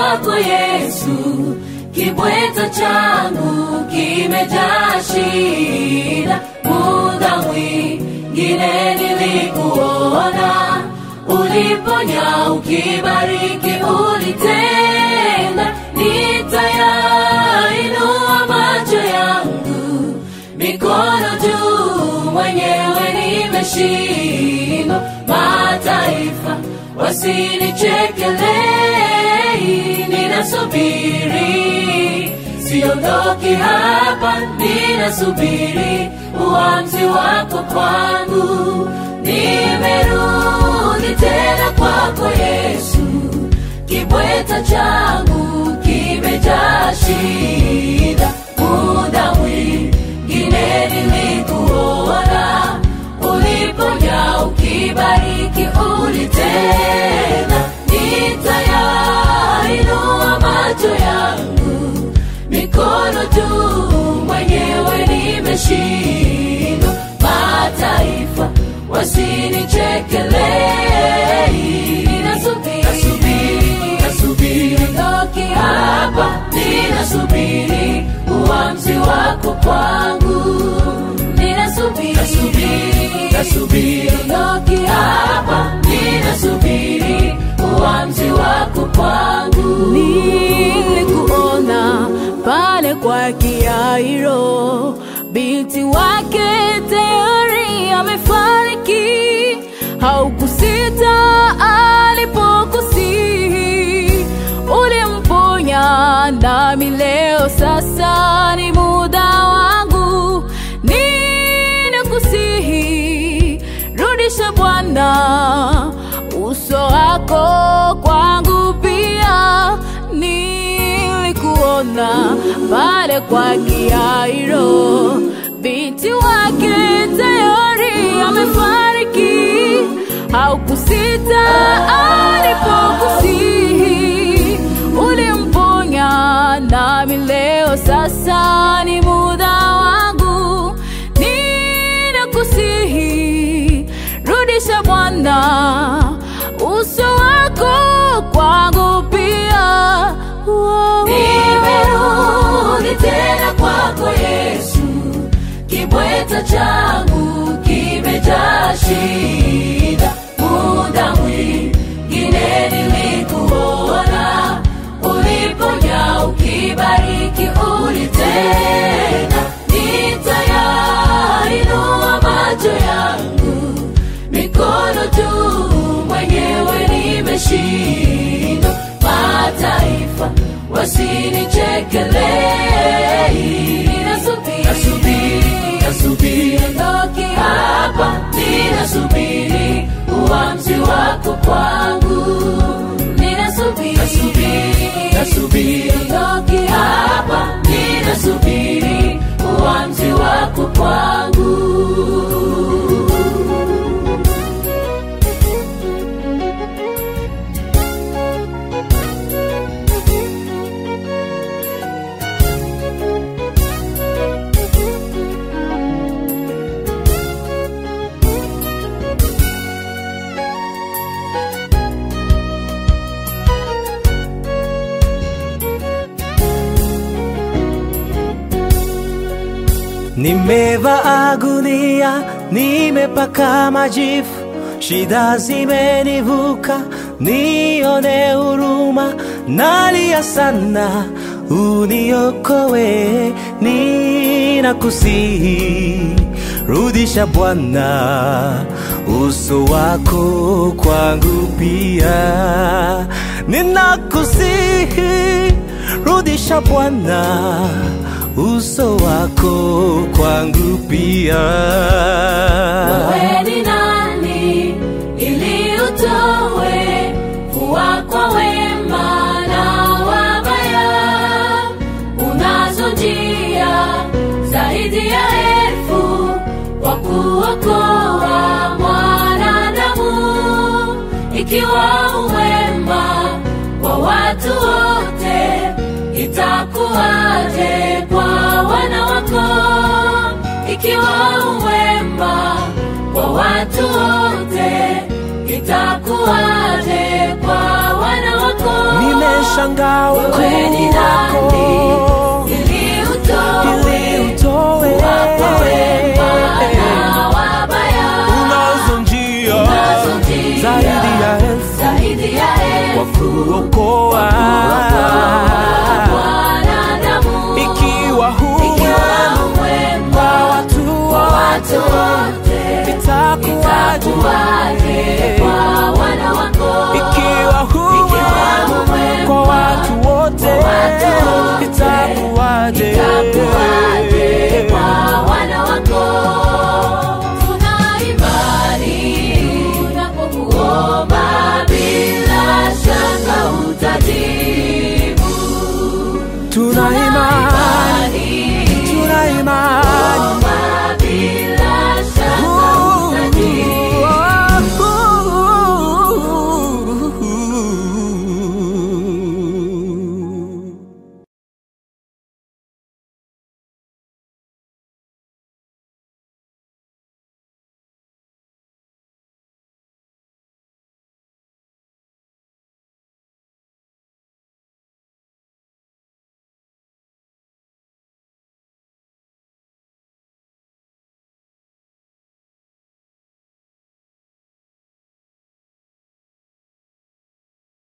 kwako Yesu, kibweta changu kimejaa shida. Muda mwingine nilikuona, uliponya, ukibariki, ulitenda. Nitayainua macho yangu, mikono juu, mwenyewe nimeshindwa. Mataifa wasinichekelei, ninasubiri, siondoki hapa, ninasubiri uamuzi wako kwangu. Nimerudi tena kwako Yesu, kibweta changu kimejaa shida. Muda mwingine nilikuona, uliponya, ukibariki, ulitenda. Nitayainua macho yangu, mikono juu, mwenyewe nimeshindwa. Mataifa wasinichekelei, ninasubiri, nasubiri, nasubiri, ndoki hapa, ninasubiri uamuzi wako kwangu, ninasubiri, nasubiri, nasubiri, ndoki hapa, ninasubiri uamuzi wako kwangu. nilikuona pale kwa Kiairo, binti wake tayari amefariki. Haukusita alipokusihi, ulimponya. Nami leo sasa ni muda wangu, ninakusihi, rudisha Bwana uso wako kwangu pia. Nilikuona pale kwa Kiairo, binti wake tayari amefariki. Haukusita alipokusihi, ulimponya. Nami leo sasa ni muda wangu, ninakusihi, rudisha Bwana uso wako kwangu pia. Wow. Nimerudi tena kwako Yesu, kibweta changu kimejaa shida. Muda mwingine nilikuona, uliponya, ukibariki, ulitenda. Nitayainua macho yangu, mikono juu, mwenyewe nimeshindwa. Mataifa wasinichekelei, ninasubiri, nasubiri, nasubiri, ndoki hapa, ninasubiri uamuzi wako kwangu, ninasubiri, nasubiri, nasubiri, ndoki hapa, ninasubiri uamuzi wako kwangu. Nimevaa gunia, nimepaka majifu, shida zimenivuka, nione huruma, nalia sana, uniokoe, ninakusihi, rudisha Bwana uso wako kwangu pia, ninakusihi, rudisha Bwana uso wako kwangu pia. Wewe ni nani ili utowe kuwa kwa wema na wabaya? Unazo njia zaidi ya elfu kwa kuokoa mwanadamu, ikiwa uwema kwa watu wote, itakuwaje kwa wana wako? Ikiwa uwema kwa watu wote, itakuwaje kwa wana wako? nashangaa Wewe ni ukuu wako